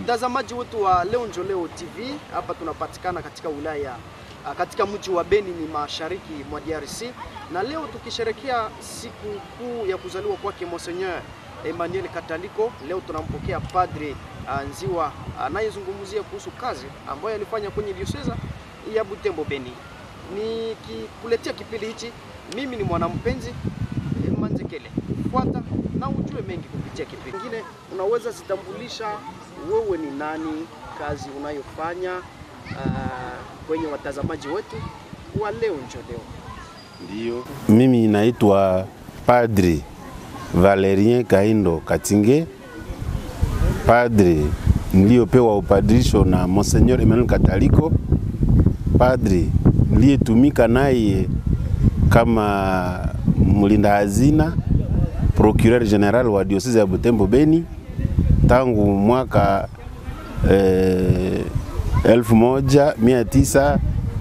Mtazamaji wetu wa Leo Njo Leo TV, hapa tunapatikana katika wilaya ah, katika mji wa Beni ni mashariki mwa DRC, na leo tukisherekea siku kuu ya kuzaliwa kwake Monseigneur Emmanuel Kataliko. Leo tunampokea Padre ah, Nziwa anayezungumzia kuhusu kazi ambayo alifanya kwenye dioseza ya Butembo Beni. Nikikuletea kipindi hichi, mimi ni mwanampenzi eh, Manzekele. Fuata na ujue mengi kupitia kipindi kingine. Unaweza zitambulisha wewe ni nani, kazi unayofanya ah, kwenye watazamaji wetu wa Leo Njo Leo. Ndio. Mimi naitwa Padri Valerien Kaindo Katinge, padri niliyopewa upadrisho na Monseigneur Emmanuel Kataliko, padri niliyetumika naye kama mlinda hazina procureur general wa diocese ya Butembo Beni tangu mwaka eh, elfu moja mia tisa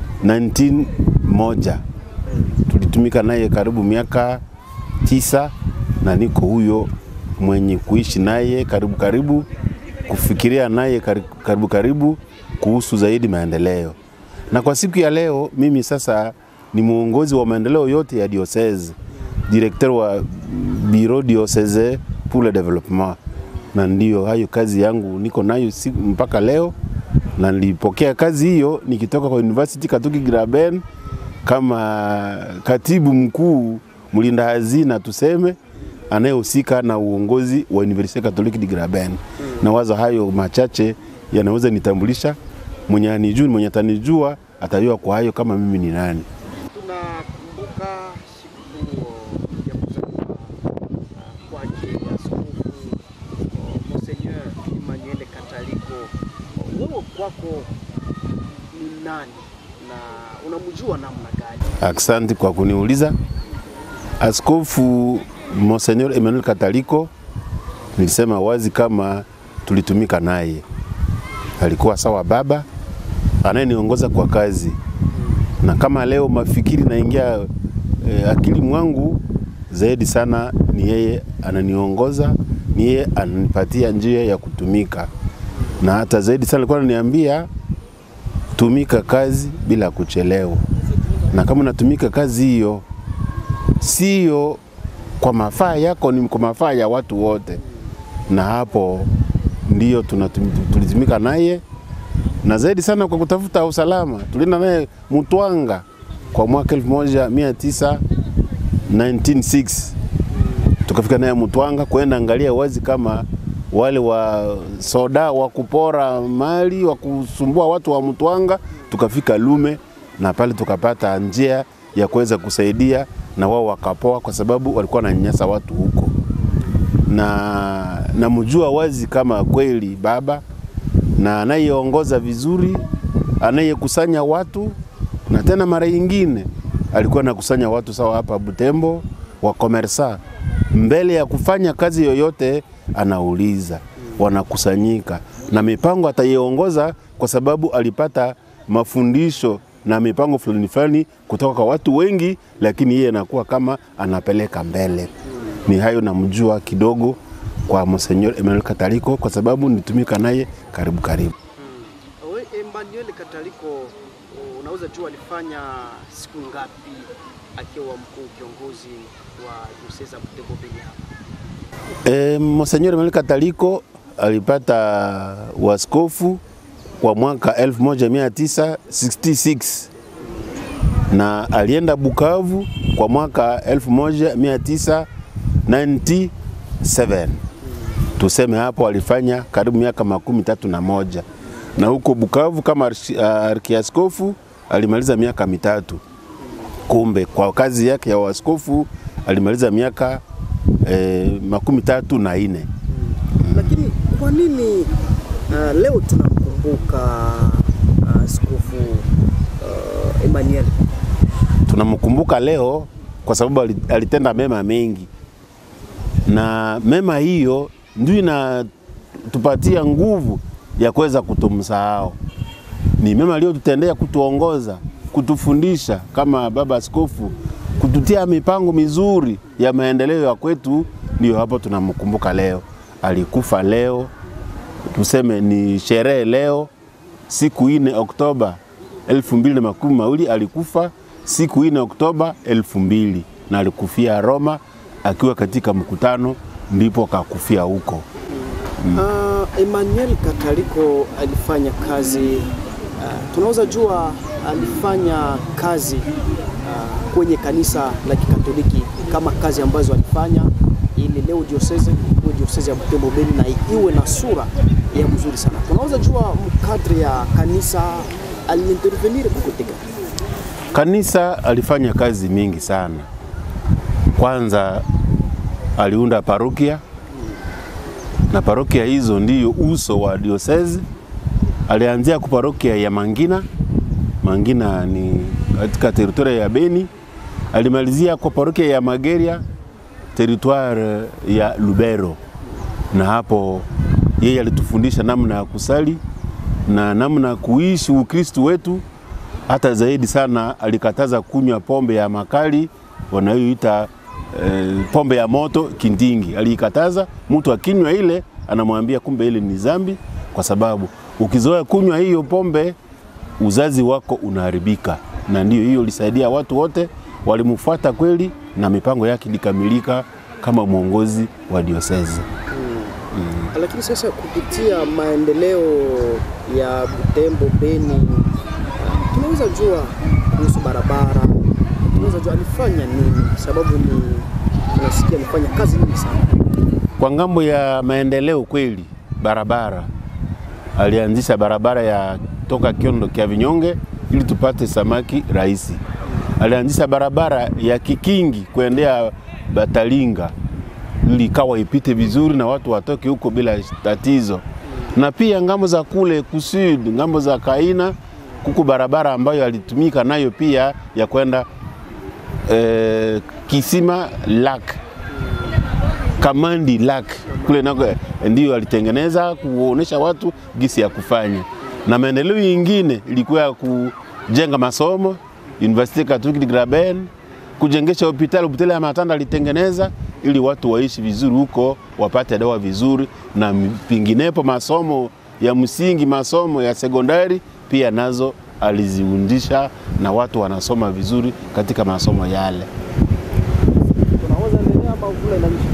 1901 tulitumika naye karibu miaka tisa, na niko huyo mwenye kuishi naye karibu karibu, kufikiria naye karibu karibu, karibu kuhusu zaidi maendeleo. Na kwa siku ya leo mimi sasa ni mwongozi wa maendeleo yote ya diocese, directeur wa bureau diocese pour le développement, na ndio hayo kazi yangu niko nayo siku mpaka leo na nilipokea kazi hiyo nikitoka kwa University Katoki Graben kama katibu mkuu mlinda hazina tuseme, anayehusika na uongozi wa University Catholique de Graben. Na wazo hayo machache yanaweza nitambulisha, mwenye anijua mwenye atanijua atajua kwa hayo kama mimi ni nani. Tunakumbuka siku ya kuzaliwa ah, kwake Askofu oh, Monseigneur Emmanuel Kataliko. Wewe kwako ni nani na unamjua namna gani? Asante kwa kuniuliza. Askofu Monseigneur Emmanuel Kataliko, nilisema wazi kama tulitumika naye, alikuwa sawa baba anayeniongoza kwa kazi, na kama leo mafikiri naingia eh, akili mwangu zaidi sana, ni yeye ananiongoza, ni yeye ananipatia njia ya kutumika, na hata zaidi sana alikuwa ananiambia tumika kazi bila kuchelewa, na kama unatumika kazi hiyo sio kwa mafaa yako, ni kwa mafaa ya watu wote, na hapo ndio tunatum- tulitumika naye na zaidi sana kwa kutafuta usalama. Tulienda naye Mutwanga kwa mwaka 1996 tukafika naye Mutwanga kwenda angalia wazi kama wale wa soda wa kupora mali wa kusumbua watu wa Mutwanga. Tukafika Lume na pale tukapata njia ya kuweza kusaidia na wao wakapoa, kwa sababu walikuwa wananyanyasa watu huko, na namjua wazi kama kweli baba na anayeongoza vizuri, anayekusanya watu, na tena mara nyingine alikuwa anakusanya watu sawa hapa Butembo wa komersa, mbele ya kufanya kazi yoyote anauliza, wanakusanyika na mipango ataiongoza, kwa sababu alipata mafundisho na mipango fulani fulani kutoka kwa watu wengi, lakini yeye anakuwa kama anapeleka mbele. Ni hayo namjua kidogo kwa Monseigneur Emmanuel Kataliko kwa sababu nitumika naye karibu karibu. We Emmanuel Kataliko, unaweza jua alifanya siku ngapi akiwa mkuu kiongozi wa dioseza Butembo Beni hapa? E, Monseigneur Emmanuel Kataliko alipata waskofu kwa mwaka 1966 na alienda Bukavu kwa mwaka 1997 tuseme hapo alifanya karibu miaka makumi tatu na moja na huko Bukavu kama arshi- arkiaskofu alimaliza miaka mitatu. Kumbe kwa kazi yake ya waskofu alimaliza miaka eh, makumi tatu na ine. Lakini kwa nini uh, leo tunamkumbuka uh, askofu uh, Emmanuel? Tunamkumbuka leo kwa sababu ali- alitenda mema mengi, na mema hiyo ndio inatupatia nguvu ya kuweza kutomsahau. Ni mema aliyotutendea, kutuongoza, kutufundisha kama baba askofu, kututia mipango mizuri ya maendeleo ya kwetu. Ndio hapo tunamkumbuka leo. Alikufa leo tuseme ni sherehe leo siku ine Oktoba elfu mbili na makumi mawili alikufa siku ine Oktoba elfu mbili na alikufia Roma akiwa katika mkutano, ndipo akakufia huko. Uh, Emmanuel Kataliko alifanya kazi uh, tunaweza jua alifanya kazi uh, kwenye kanisa la Kikatoliki kama kazi ambazo alifanya ili leo diocese iwe diocese ya Butembo Beni na iwe na sura ya mzuri sana. Tunaweza jua mkadri ya kanisa aliintervenir kokote gani? Kanisa alifanya kazi mingi sana. Kwanza aliunda parokia na parokia hizo ndiyo uso wa diosezi. Alianzia kwa parokia ya Mangina, Mangina ni katika teritoria ya Beni. Alimalizia kwa parokia ya Mageria, teritware ya Lubero, na hapo yeye alitufundisha namna ya kusali na namna ya kuishi Ukristu wetu. Hata zaidi sana alikataza kunywa pombe ya makali wanayoita eh, pombe ya moto kindingi. Aliikataza, mtu akinywa ile anamwambia kumbe ile ni zambi, kwa sababu ukizoea kunywa hiyo pombe uzazi wako unaharibika, na ndio hiyo ilisaidia watu wote walimfuata kweli, na mipango yake ilikamilika kama mwongozi wa diosezi. Lakini sasa kupitia maendeleo ya Butembo Beni, uh, tunaweza jua kuhusu barabara, tunaweza jua alifanya nini, sababu ni tunasikia alifanya kazi nyingi sana. Kwa ngambo ya maendeleo kweli, barabara alianzisha barabara ya toka Kiondo kia Vinyonge ili tupate samaki rahisi. Alianzisha barabara ya Kikingi kuendea Batalinga ili ikawa ipite vizuri na watu watoke huko bila tatizo. Na pia ngambo za kule kusud, ngambo za Kaina kuku barabara ambayo alitumika nayo pia ya kwenda eh, Kisima Lake Kamandi Lake kule nako ndio alitengeneza kuonesha watu gisi ya kufanya, na maendeleo yingine ilikuwa ya kujenga masomo University Catholic de Graben, kujengesha hospitali hospitali ya Matanda alitengeneza ili watu waishi vizuri huko, wapate dawa vizuri, na pinginepo masomo ya msingi, masomo ya sekondari pia nazo aliziundisha na watu wanasoma vizuri katika masomo yale. Tunaweza endelea ama vula inaisha?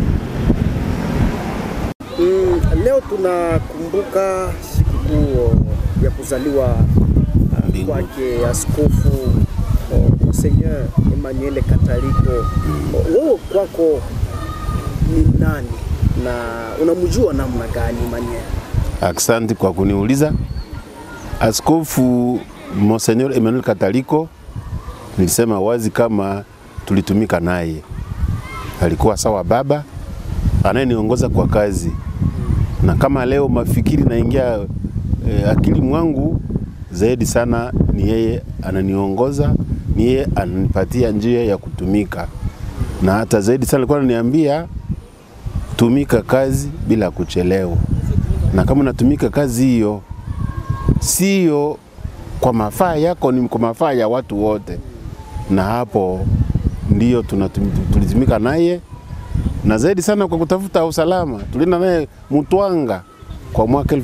Mm, leo tunakumbuka sikukuu ya kuzaliwa uh, Mbingu. kwake askofu uh, Monseigneur Emmanuel Kataliko. Uh, Wewe kwako ni nani na unamjua namna gani Emmanuel? Asante kwa kuniuliza. Askofu Monseigneur Emmanuel Kataliko, nilisema wazi kama tulitumika naye, alikuwa sawa baba anayeniongoza kwa kazi, na kama leo mafikiri naingia eh, akili mwangu zaidi sana, ni yeye ananiongoza, ni yeye ananipatia njia ya kutumika, na hata zaidi sana alikuwa ananiambia tumika kazi bila kuchelewa na kama unatumika kazi hiyo sio kwa mafaa yako, ni kwa mafaa ya watu wote, na hapo ndio tunatum- tulitumika naye na zaidi sana kwa kutafuta usalama. Tulienda naye Mutwanga kwa mwaka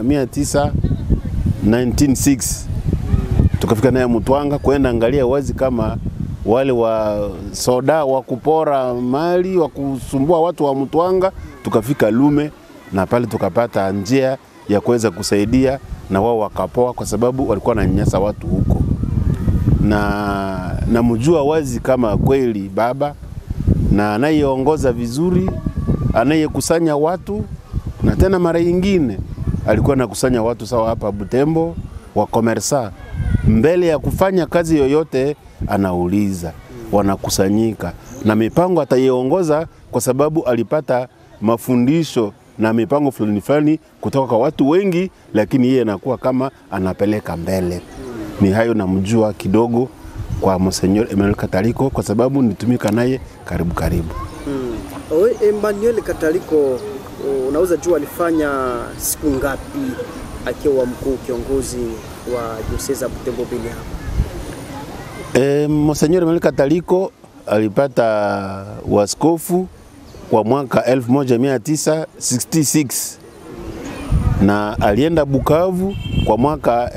1996 tukafika naye Mutwanga kwenda angalia wazi kama wale wa soda wa kupora mali wa kusumbua watu wa Mutwanga. Tukafika Lume na pale tukapata njia ya kuweza kusaidia na wao wakapoa, kwa sababu walikuwa wananyanyasa watu huko, na namjua wazi kama kweli baba na anayeongoza vizuri, anayekusanya watu, na tena mara nyingine alikuwa anakusanya watu sawa hapa Butembo wa komersa, mbele ya kufanya kazi yoyote anauliza, wanakusanyika na mipango ataiongoza, kwa sababu alipata mafundisho na mipango fulani fulani kutoka kwa watu wengi, lakini yeye anakuwa kama anapeleka mbele. Ni hayo namjua kidogo kwa Monseigneur Emmanuel Kataliko, kwa sababu nitumika naye karibu karibu. Mm. Oe, Emmanuel Kataliko unaweza jua alifanya siku ngapi akiwa mkuu kiongozi wa dioseza ya Butembo Beni hapa? E, Monseigneur Emmanuel Kataliko alipata waskofu kwa mwaka 1966 na alienda Bukavu kwa mwaka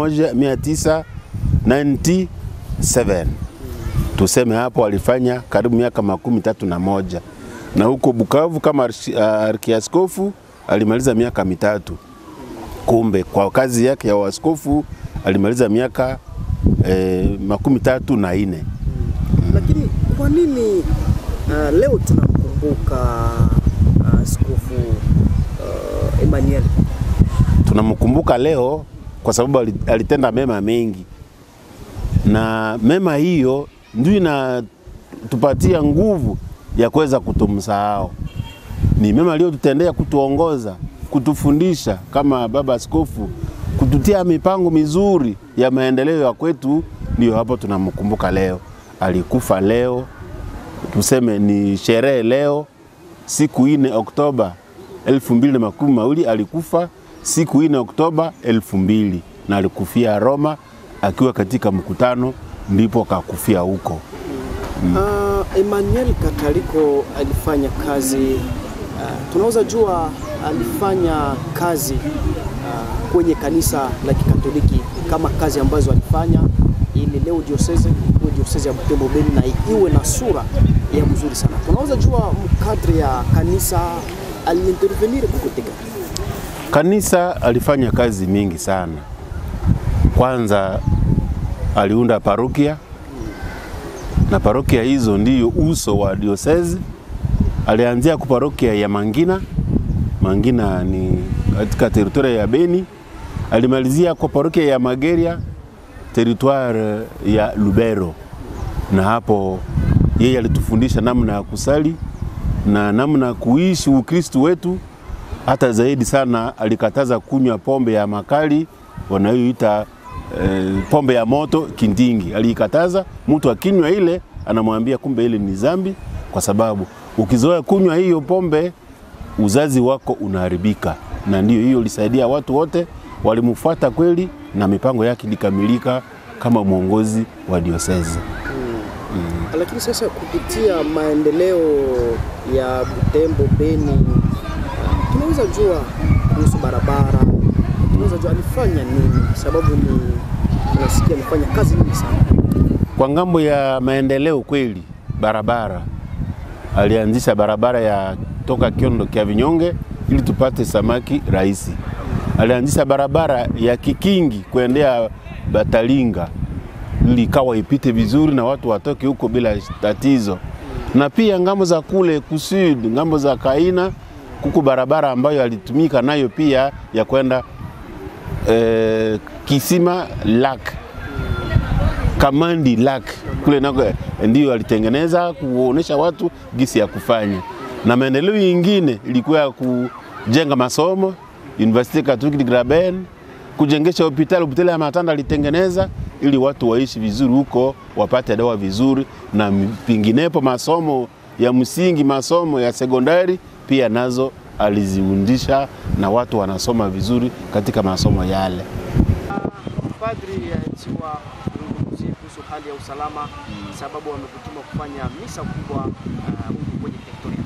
1997 tuseme hapo alifanya karibu miaka makumi tatu na moja na huko Bukavu kama arshi- arkiaskofu alimaliza miaka mitatu. Kumbe kwa kazi yake ya uaskofu alimaliza miaka eh, makumi tatu na nne. Lakini kwa nini uh, leo tunamkumbuka uh, askofu uh, Emmanuel? Tunamkumbuka leo kwa sababu ali- alitenda mema mengi, na mema hiyo ndio inatupatia nguvu ya kuweza kutomsahau. Ni mema aliyotutendea, kutuongoza, kutufundisha kama baba askofu, kututia mipango mizuri ya maendeleo ya kwetu. Ndio hapo tunamkumbuka leo. Alikufa leo, tuseme ni sherehe leo, siku ine Oktoba elfu mbili na makumi mawili alikufa siku ine Oktoba elfu mbili na alikufia Roma akiwa katika mkutano, ndipo kakufia huko. Uh, Emmanuel Kataliko alifanya kazi uh, tunaweza jua alifanya kazi uh, kwenye kanisa la Kikatoliki kama kazi ambazo alifanya ili leo diocese iwe diocese ya Butembo Beni na iwe na sura ya mzuri sana. Tunaweza jua mkadri ya kanisa aliintervenir kokote gani? Kanisa alifanya kazi mingi sana. Kwanza aliunda parokia na parokia hizo ndiyo uso wa diosezi. Alianzia kwa parokia ya Mangina. Mangina ni katika teritoria ya Beni. Alimalizia kwa parokia ya Mageria, teritware ya Lubero, na hapo yeye alitufundisha namna ya kusali na namna ya kuishi Ukristu wetu hata zaidi sana alikataza kunywa pombe ya makali wanayoita eh, pombe ya moto kindingi. Aliikataza, mtu akinywa ile anamwambia kumbe ile ni zambi, kwa sababu ukizoea kunywa hiyo pombe uzazi wako unaharibika. Na ndio hiyo ilisaidia watu wote walimfuata kweli, na mipango yake ilikamilika kama mwongozi wa diosezi. Lakini sasa kupitia maendeleo ya Butembo Beni, uh, tunaweza jua kuhusu barabara, tunaweza jua alifanya nini, sababu ni tunasikia alifanya kazi nyingi sana. Kwa ngambo ya maendeleo kweli, barabara alianzisha barabara ya toka Kiondo kia Vinyonge ili tupate samaki rahisi. Alianzisha barabara ya Kikingi kuendea Batalinga ili ikawa ipite vizuri na watu watoke huko bila tatizo. Na pia ngambo za kule kusud, ngambo za Kaina kuku barabara ambayo alitumika nayo pia ya kwenda eh, Kisima Lake Kamandi Lake kule nako ndio alitengeneza kuonesha watu gisi ya kufanya, na maendeleo yingine ilikuwa ya kujenga masomo University Catholic de Graben, kujengesha hospitali. Hospitali ya Matanda alitengeneza ili watu waishi vizuri huko, wapate dawa vizuri, na pinginepo masomo ya msingi, masomo ya sekondari pia nazo aliziundisha na watu wanasoma vizuri katika masomo yale. Padri Tiwa zungumzie kuhusu hali ya usalama, sababu wamekutuma kufanya misa kubwa huku kwenye teritoria.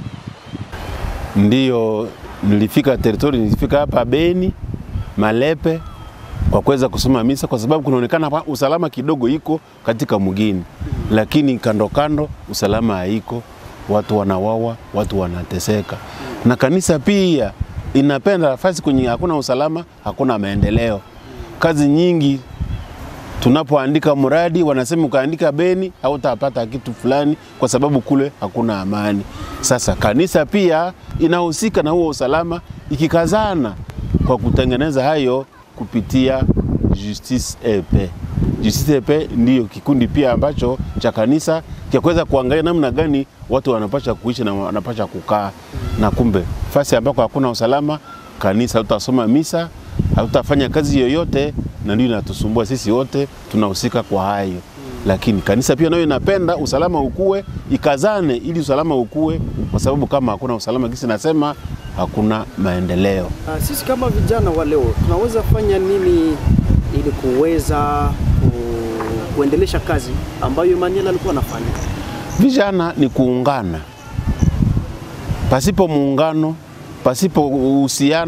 Ndiyo, nilifika teritori, nilifika hapa Beni Malepe kwa kuweza kusoma misa, kwa sababu kunaonekana hapa usalama kidogo iko katika mgini, lakini kando kando usalama haiko, watu wanawawa, watu wanateseka, na kanisa pia inapenda nafasi kwenye hakuna usalama, hakuna maendeleo. Kazi nyingi tunapoandika mradi wanasema ukaandika Beni hautapata kitu fulani, kwa sababu kule hakuna amani. Sasa kanisa pia inahusika na huo usalama, ikikazana kwa kutengeneza hayo kupitia Justice EP. Justice EP ndiyo kikundi pia ambacho cha kanisa cha kuweza kuangalia namna gani watu wanapasha kuishi na wanapasha kukaa, na kumbe fasi ambako hakuna usalama, kanisa hautasoma misa, hautafanya kazi yoyote, na ndio inatusumbua sisi wote, tunahusika kwa hayo lakini kanisa pia nayo inapenda usalama ukue, ikazane ili usalama ukue, kwa sababu kama hakuna usalama, kisi nasema hakuna maendeleo. Uh, sisi kama vijana wa leo tunaweza fanya nini ili kuweza ku, kuendelesha kazi ambayo Emmanuel alikuwa anafanya? Vijana ni kuungana. Pasipo muungano, pasipo uhusiano,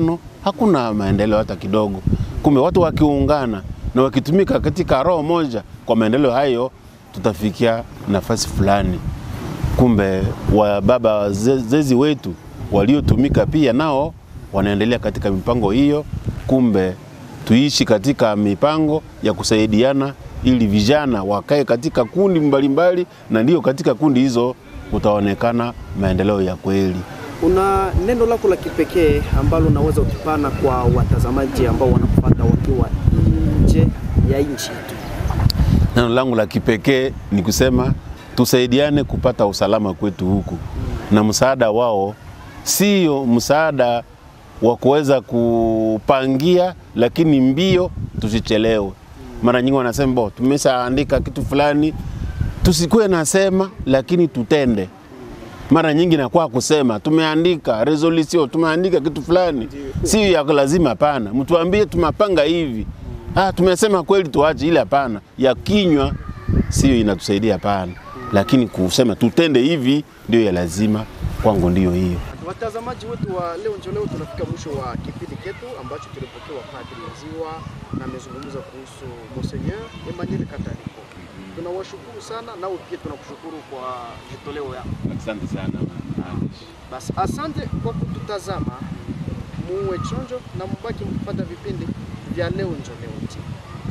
hakuna maendeleo hata kidogo. Kumbe watu wakiungana na wakitumika katika roho moja kwa maendeleo hayo, tutafikia nafasi fulani. Kumbe wa baba wazezi wetu waliotumika pia nao wanaendelea katika mipango hiyo. Kumbe tuishi katika mipango ya kusaidiana ili vijana wakae katika kundi mbalimbali, na ndio katika kundi hizo utaonekana maendeleo ya kweli. Una neno lako la kipekee ambalo unaweza ukipana kwa watazamaji ambao wanakufuata wakiwa nje ya nchi yetu? Neno langu la kipekee ni kusema tusaidiane kupata usalama kwetu huku, na msaada wao sio msaada wa kuweza kupangia, lakini mbio, tusichelewe. Mara nyingi wanasema bo, tumeshaandika kitu fulani, tusikuwe nasema, lakini tutende. Mara nyingi nakuwa kusema tumeandika resolution, tumeandika kitu fulani, sio ya lazima. Hapana, mtuambie tumapanga hivi, ah, tumesema kweli, tuache ile. Hapana, ya kinywa sio inatusaidia, hapana, lakini kusema tutende hivi ndio ya lazima. Kwangu ndio hiyo. Watazamaji wetu wa leo njo leo, tunafika mwisho wa kipindi chetu ambacho tulipokewa Padri Nziwa na amezungumza kuhusu Monseigneur Emmanuel Kataliko. Tunawashukuru sana, nao pia tunakushukuru kwa vitoleo yako. Asante sana. Basi asante kwa kututazama, muwe chonjo na mbaki mkipata vipindi vya leo njo leo TV.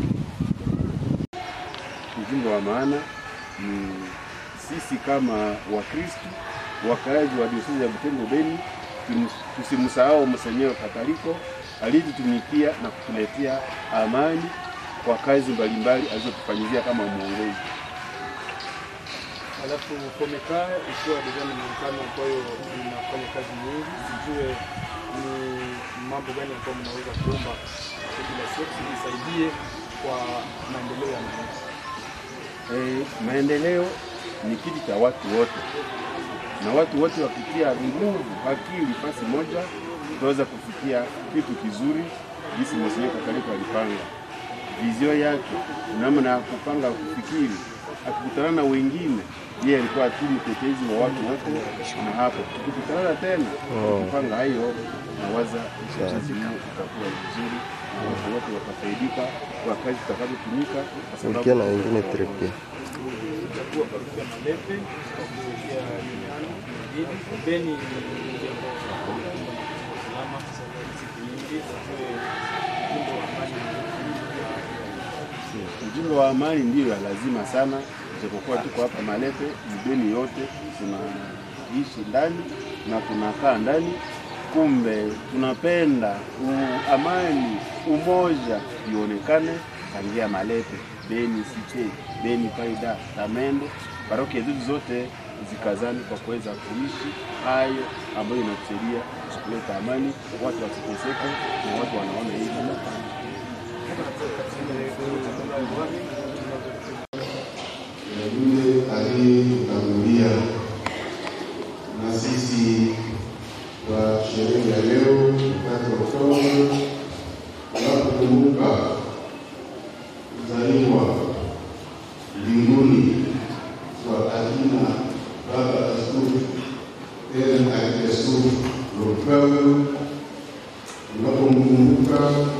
Ujumbe wa maana ni sisi kama Wakristu wakaaji wa diosezi ya Butembo Beni, tusimsahau Monseigneur Kataliko aliyetutumikia na kutuletea amani kwa kazi mbalimbali alizotufanyizia kama mwongozi. Alafu Komeka ikiwa deja ni muungano ambayo inafanya kazi nyingi, sijue ni mambo gani ambayo mnaweza kuomba population isaidie kwa maendeleo ya mwananchi. Eh, maendeleo ni kitu cha watu wote, na watu wote wakitia nguvu, akili fasi moja, tutaweza kufikia kitu kizuri, jinsi Monseigneur Kataliko alipanga vizio yake, namna ya kupanga kufikiri, akikutana na wengine, yeye alikuwa tu mtetezi wa watu wote, na hapo tukikutana tena kupanga hayo, nawaza uchaguzi huu utakuwa vizuri na watu wote watafaidika kwa kazi tutakazotumika, kwa sababu na wengine trepia Chagua parokia Malepe kwa kuelekea Uniani Mjini Beni ni mji ambao unakumbwa na usalama siku nyingi, sijue ujumbe wa amani Ujumbe wa amani ndiyo ya lazima sana, japokuwa tuko hapa Malepe, Beni yote tunaishi ndani na tunakaa ndani, kumbe tunapenda u, amani, umoja ionekane tangia Malepe, Beni Site, Beni Faida, Tamende, parokia zetu zote zikazani kwa kuweza kuishi hayo ambayo inatusaidia kuleta amani, watu wasiteseke na watu wanaona hivi yule aliyetutangulia na sisi kwa sherehe ya leo tatu Oktoba, tunapokumbuka kuzaliwa mbinguni kwa akina Baba Askofu tena Arkiaskofu Rupel, tunapomkumbuka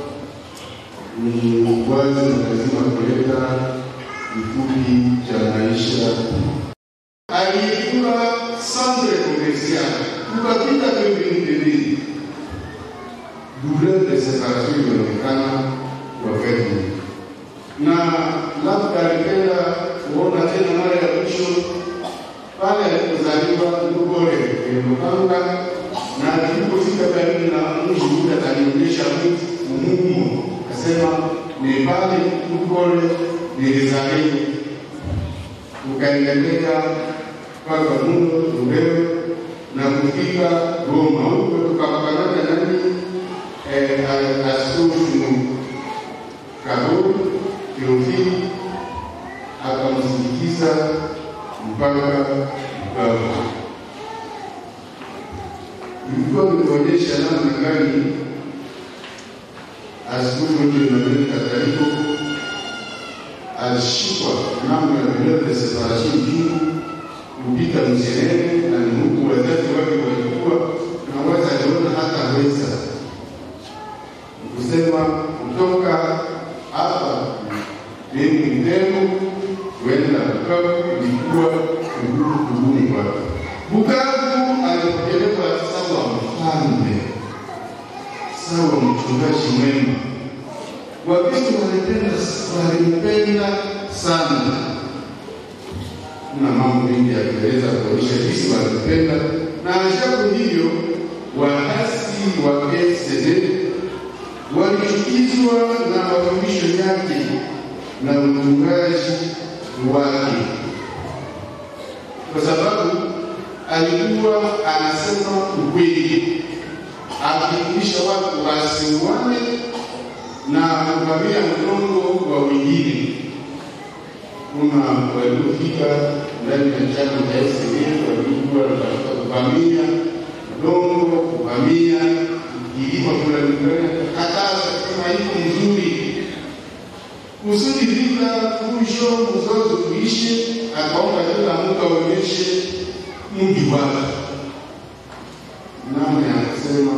ni wazi na lazima kuleta kifupi cha maisha. Aliyekuwa centre commercial, tukapita pembeni pembeni, douleur de separation ilionekana wakati na labda alipenda kuona tena mara ya mwisho pale alipozaliwa Lugore Lukanga, na alipofika karibu na mji ule alionyesha mtu umuhimu, akasema ni pale Lugore nilizaliwa, tukaendelea mpaka Mundo Lubero na kufika Goma. Huko tukapakana nani eh, askofu Kaburi Teofili akamsindikiza mpaka Bukavu. Ilikuwa nimeonyesha namna gani askofu wetu Emmanuel Kataliko alishikwa namna ya douleur de separation juu kupita mzerere na ni huku wazazi wake walikuwa na waza aliona hata weza kuenda Bukavu ilikuwa kugumu kugumu kwake. Bukavu alipokelewa sawa mfalme, sawa mchungaji mwema. Wakristo walipenda walimpenda sana. Kuna mambo mengi ya kueleza kuonyesha jinsi walimpenda, na ajabu hivyo waasi wa PCD walichukizwa na mafundisho yake na mchungaji wake, kwa sababu alikuwa anasema ukweli, akifundisha watu wasiuane na kuvamia mgongo wa wengine. Kuna waliofika ndani ya chama cha SDF walikuwa wanatafuta kuvamia udongo, kuvamia kilimo fulani fulani, kataza kama iko mzuri kusudi vita, fujo, mzozo kuishe. Akaomba kila mtu aonyeshe mji wake, namna ya kusema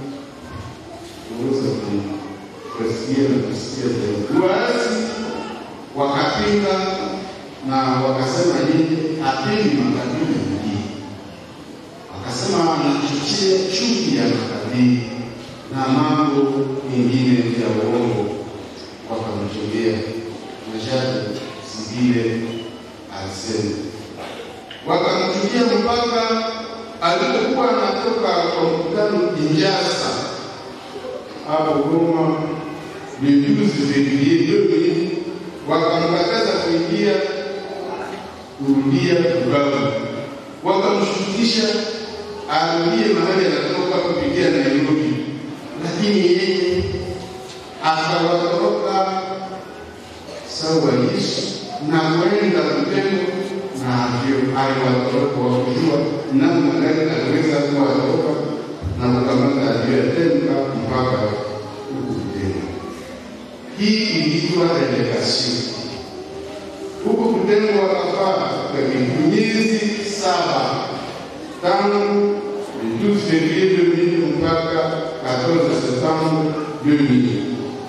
uweza kusikia na kusikia zaidi. Waasi wakapinga na wakasema yeye hapendi makabila mengine, wakasema anachochea chuki ya makabila na mambo mengine ya uongo, wakamchongea Mashadi Sibile alisema, wakamchukia mpaka alipokuwa anatoka kwa mkutano Kinshasa hapo Goma le 12 février 2000 wakamkataza kuingia kurudia Bukavu, wakamshurutisha arudie mahali anatoka kupitia Nairobi, lakini yeye akawatoroka sawa Yesu na kwenda Butembo, na ndio aliwatoroka wakujua namna gani aliweza kuwatoroka na kukamata aliyoyatenga mpaka huku Butembo. Hii ilikuwa relegation huku Butembo wakafaa kwa miezi saba tangu 12 février 2000 mpaka 14 septembre 2000.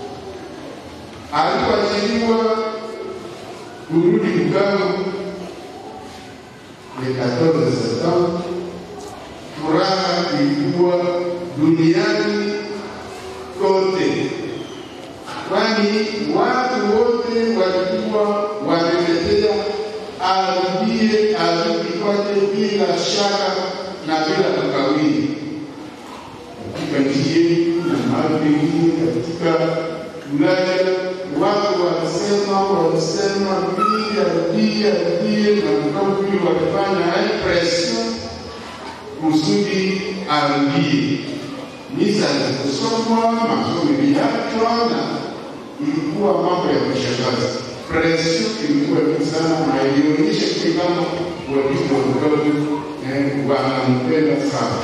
Alipoachiliwa kurudi Bukavu le 14 septembre, furaha ilikuwa duniani kote, kwani watu wote walikuwa wameletea arudie arudi kwake bila shaka na bila kukawia katika nchi yetu na mahali pengine katika Ulaya watu wanasema wanasema rudie arudie arudie, na mkabili walifanya impression kusudi arudie. Misa zilikusomwa, masomo iliachwa, na ilikuwa mambo ya kushangaza. Pression ilikuwa juu sana, na ilionyesha kile kama watu wa Bukavu wanampenda sana.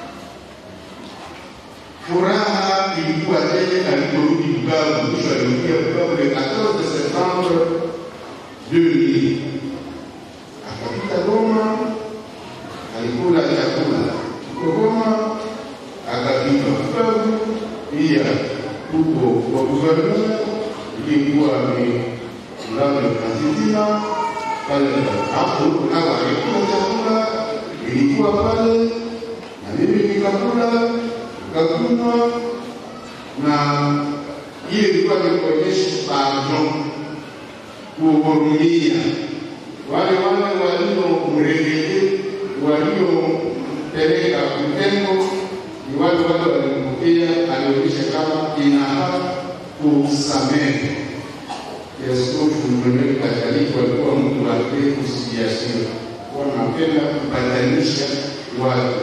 Furaha ilikuwa tele aliporudi Bukavu, mwisho alirudia Bukavu le 14 septembre 2000. Akapita Goma, alikula chakula huko Goma, akapita Bukavu, pia huko kwa guverneur ilikuwa ni mlango Kazitima pale hapo nao alikula chakula ilikuwa pale na mimi nikakula nikakunywa, na ile ilikuwa ni kuonyesha pardon, kuhurumia wale wale waliomregele waliompeleka Butembo, ni wale wale walimpokea, alionyesha kama inafaa kusamehe. Askofu Emmanuel Katoliki walikuwa mtu wa reconciliation, wanapenda kupatanisha watu,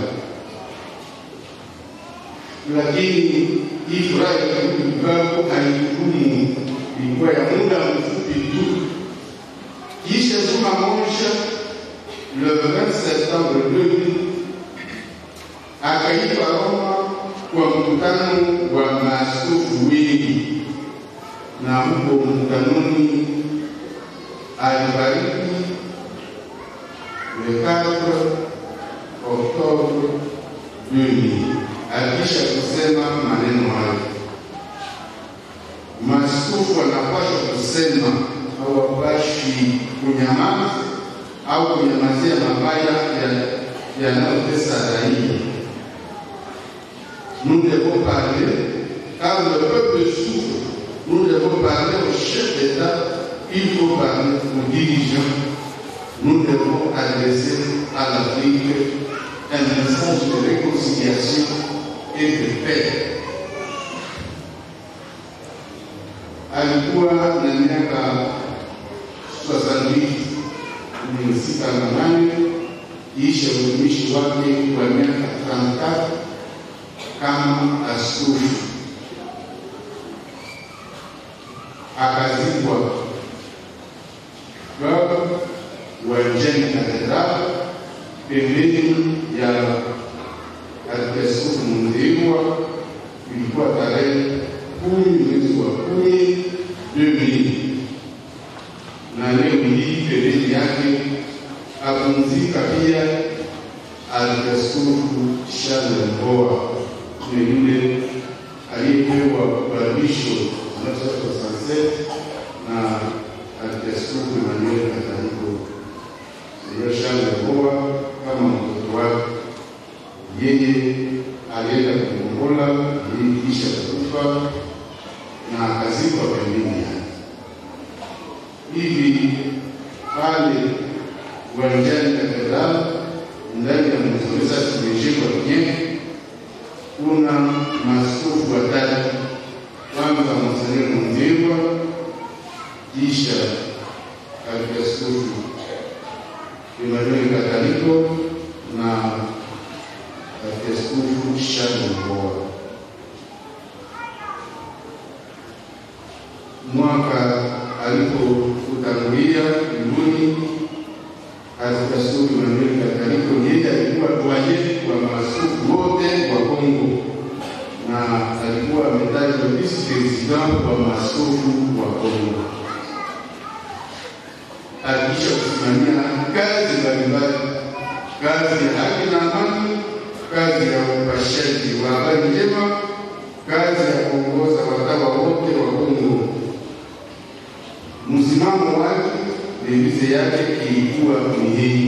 lakini hii furaha ya kurudi Bukavu haikudumu, ilikuwa ya muda mfupi tu. Kisha juma moja, le 20 septembre 2000 akaitwa Roma kwa mkutano wa maaskofu wengi na huko mkutanoni alibariki le 4 Oktobre 2000 akisha kusema maneno hayo. Maaskofu wanapaswa kusema, hawapashi haishi kunyamaza au kunyamazia mabaya ya- yanayotesa raia. Nous devons parler, car le peuple souffre. Nous devons parler aux chefs d'État, il faut parler aux dirigeants. Nous devons adresser à l'Afrique un message de réconciliation et de paix. Alikuwa na miaka 68 ni sita na nane kisha utumishi wake wa miaka 33 kama askofu akazikwa baba uwanjani Katedral pembeni ya Arkiaskofu Mundhirwa. Ilikuwa tarehe kumi mwezi wa kumi 2000 na leo hii pembeni yake apumzika pia Arkiaskofu Charles Mboa ni yule aliyepewa ubadilisho 1967 na Arkiaskofu Emmanuel Kataliko. Ndio Charles Mboa kama mtoto wake, yeye alienda kuongola yeye kisha kufa na akazikwa pembeni yake hivi pale uwanjani Katedral ndani ya mzuri sasa tumejengwa wenyewe, kuna maaskofu watatu, kwanza Monsenyer Mundhirwa, kisha Arkiaskofu Emmanuel Kataliko na Arkiaskofu Charles Mboa. mwaka alipokutangulia mbinguni Askofu Emmanuel Kataliko, yeye alikuwa doyen wa maaskofu wote wa Kongo na alikuwa ametajwa vice president wa maaskofu wa Kongo. Alikisha kusimamia kazi mbalimbali, kazi ya haki na amani, kazi ya upashaji wa habari njema, kazi ya kuongoza watawa wote wa Kongo msimamo wake devize yake ilikuwa ni hii: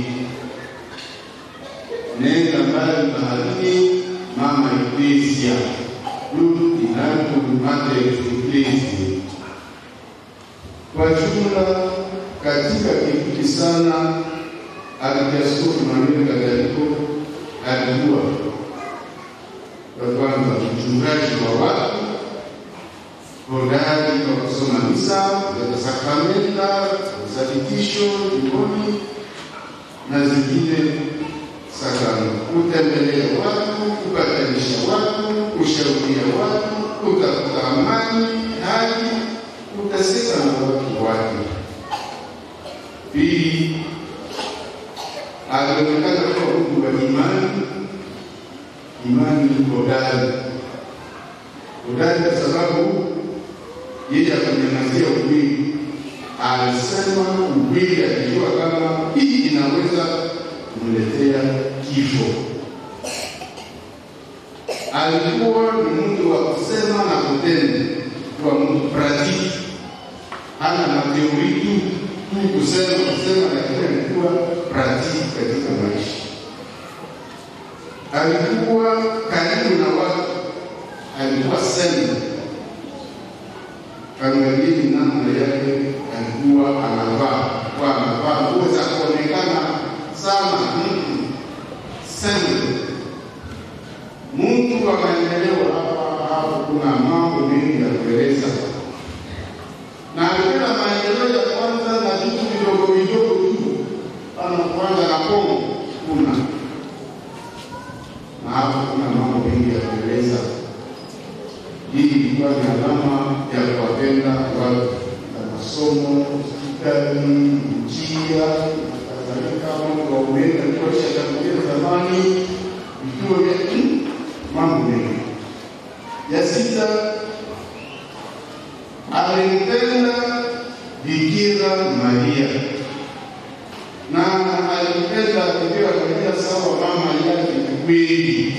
nenda mbali baharini, mama Eklesia, du inatu mate Eklesia. Kwa jumla, katika kipindi sana Arkiaskofu Emmanuel Kataliko alikuwa kwa kwanza mchungaji wa watu hodari kwa kusoma misa za sakramenta, uthabitisho jimboni na zingine sakramenta, kutembelea watu, kupatanisha watu, kushauria watu, kutafuta amani, haki, kutaseka na watu wake. Pili, alionekana kuwa mtu wa imani, imani hodari hodari kwa sababu yeye akunyamazia ukweli. Alisema ukweli akijua kama hii inaweza kumletea kifo. Alikuwa ni mtu wa kusema na kutenda, kwa mtu pratiki, hana mateori tu tu kusema kusema, lakini alikuwa pratiki katika maisha. Alikuwa karibu na watu, alikuwa sema angalieni namna yake alikuwa anavaa, kwa anavaa nguo za kuonekana sana sema mtu wa maendeleo hapa hapo, kuna mambo mengi ya kueleza, na alikuwa maendeleo ya kwanza na vitu vidogo vidogo tu, kama kwanza na Kongo kuna na hapo kuna mambo mengi ya kueleza hii ilikuwa ni alama ya kuwapenda watu na masomo, hospitali, njia na kadhalika. Mambo ya umeme alikuwa ishatangulia zamani, vituo vya mambo mengi. Ya sita, alimpenda Bikira Maria na alimpenda Bikira Maria sawa mama yake kweli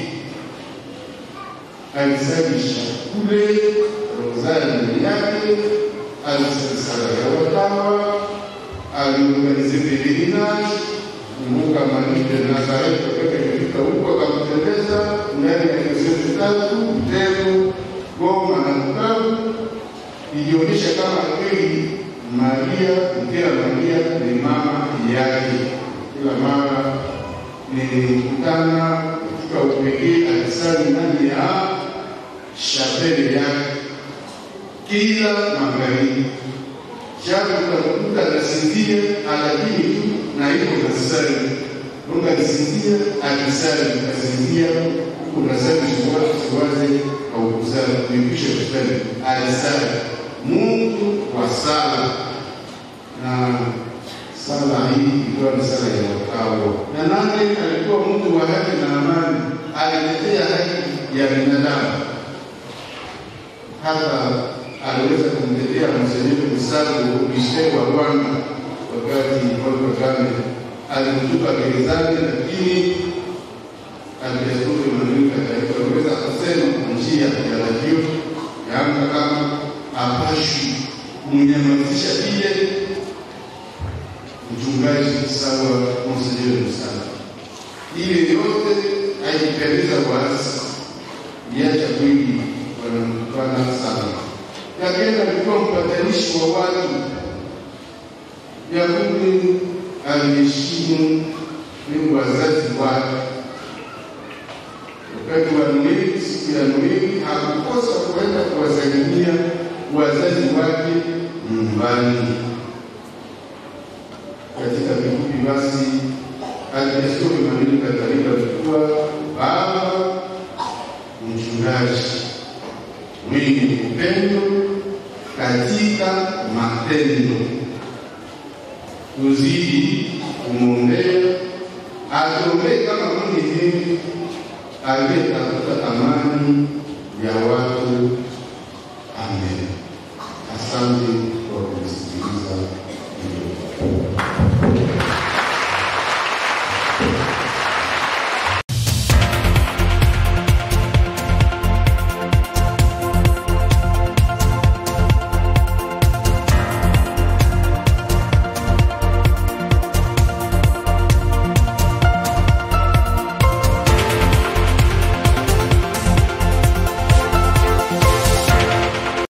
alisalisha kule rozari mbele yake, alisali sala ya watawa, aliorganize pelerinage kumbuka Marie de Nazareth wakati alifika huko akamtembeza ndani ya diosezi tatu Butembo, Goma na Bukavu, ilionyesha kama kweli Maria Bikira Maria ni mama yake. Kila mara nilikutana katika upekee akisali ndani ya shapele yake kila magharibi japo utakuta anasinzia lakini tu na iko nasali Mungu alisinzia akisali akasinzia huko nasali siwaze au kusali kuipisha kusali alisali Mungu wa sala na sala hii ilikuwa ni sala ya wakawa na nani alikuwa mtu wa haki na amani alitetea haki ya binadamu hata aliweza kumtetea Monseigneur Misago Bishop wa Rwanda wakati Paul Kagame alimtupa gerezani, lakini Askofu Emmanuel Katoliki aliweza kusema kwa njia ya radio yanga kama apashi kumnyamazisha vile mchungaji sawa Monseigneur Misago. Ile yote haikupendeza waasi, iacha kweli wanamtukana sana Kagame alikuwa mpatanishi wa watu. Yakubu aliheshimu ni wazazi wake. Wakati wa Noeli, siku ya Noeli, hakukosa kuenda kuwasalimia wazazi wake nyumbani. Katika kifupi basi, Askofu Emmanuel Katoliki alikuwa baba mchungaji mwenye upendo katika matendo. Tuzidi kumwombea, atuombee kama Mungu aliyetafuta amani ya watu